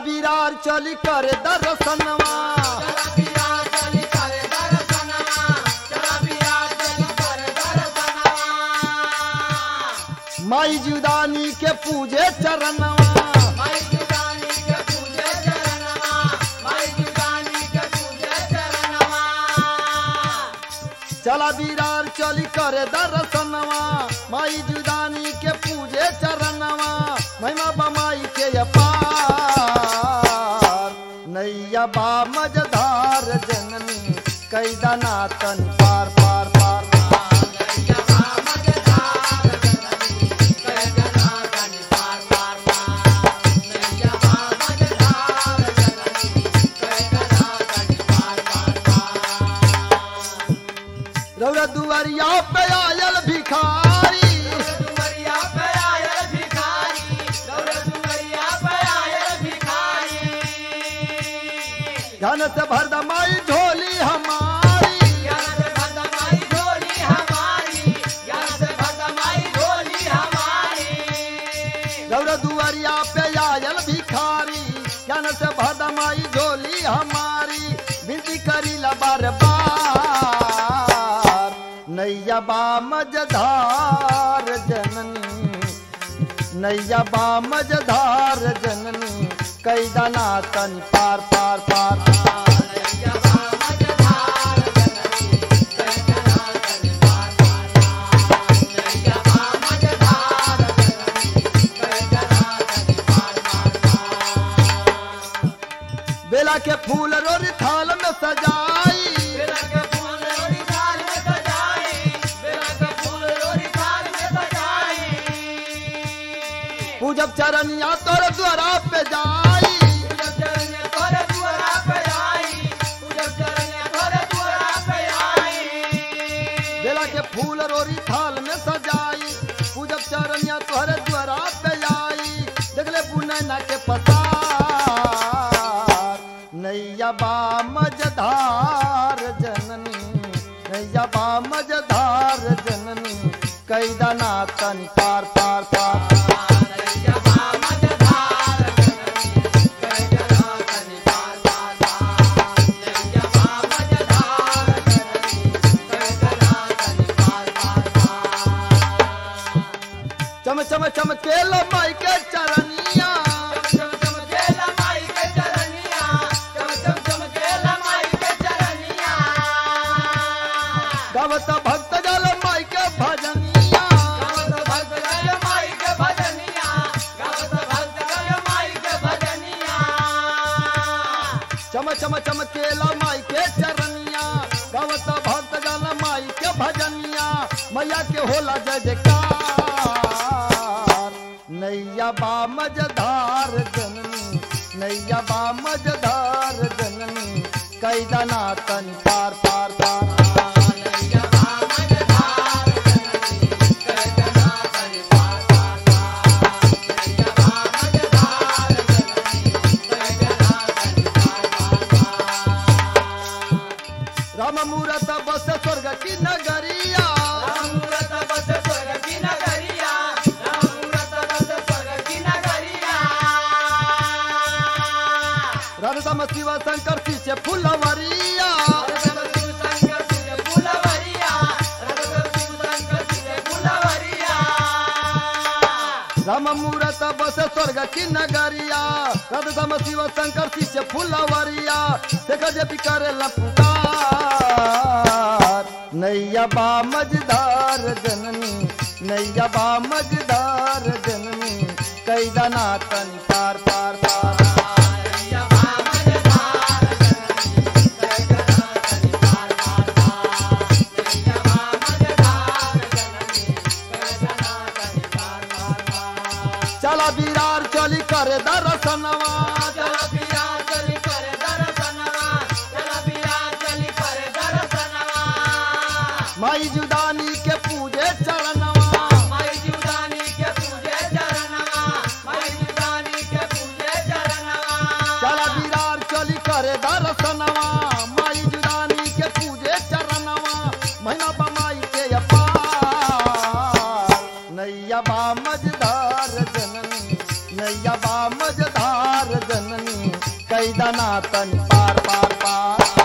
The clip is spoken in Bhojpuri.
बिरार चली करे दर्शनवा माई जुदानी के पूजे चरणवा चला बिरार चली करे दर्शनवा माई जुदानी के पूजे चरणवा महिमा बमाई के अपार नैया बा मजधार जननी कैदना तन पार पार पार रौरा दुआरिया पे आयल भिखारी धन से भर दमाई झोली हमारी रौरा दुआरिया पे आयल भिखारी धन से भर दमाई झोली हमारी विनती करी ला बार बार नैया बा मजधार जननी नैया बा मजधार जननी कैदना तन पार पार पार बेला के फूल रोरी थाल में सजाई पूजब चरनिया तोर द्वारा पे जाई बेला के फूल रोरी थाल में सजाई पूजब चरनिया तोहरे द्वारा पे आई देखले पुनैना के पसार नैया बा मजधार जननी नैया बा मजधार जननी कैदना तन पार पार पार चम चम चमके लो माई के चरनिया गवत भक्त जल माई के भजनिया चम चम चमके लो माई के चरनिया गवत भक्त जल माई के भजनिया मैया के होला जय जयकार नैया बा मजधार जननी नैया बा मजधार जननी कैदना तन पार पार पार राम मूरत बस स्वर्ग की नगरिया राधा शिव शंकर पीछे फुलवरिया राम मूरत बस स्वर्ग की नगरिया राधा शिव शंकर पीछे फुलवरिया देख जे भी करे पुकार नैया बा मजदार जननी नैया बा मजदार जननी कैदना तन पार पार पार चला बिरार चली करे दर्शनवा माई जुदानी के पूजे चरणवा चला बिरार चली करे दर्शनवा माई जुदानी के पूजे चरणवा महीना बमाई के अपार नैया बा मजदार जननी नैया बा मजदार जननी कैदा ना तनी पार पार पार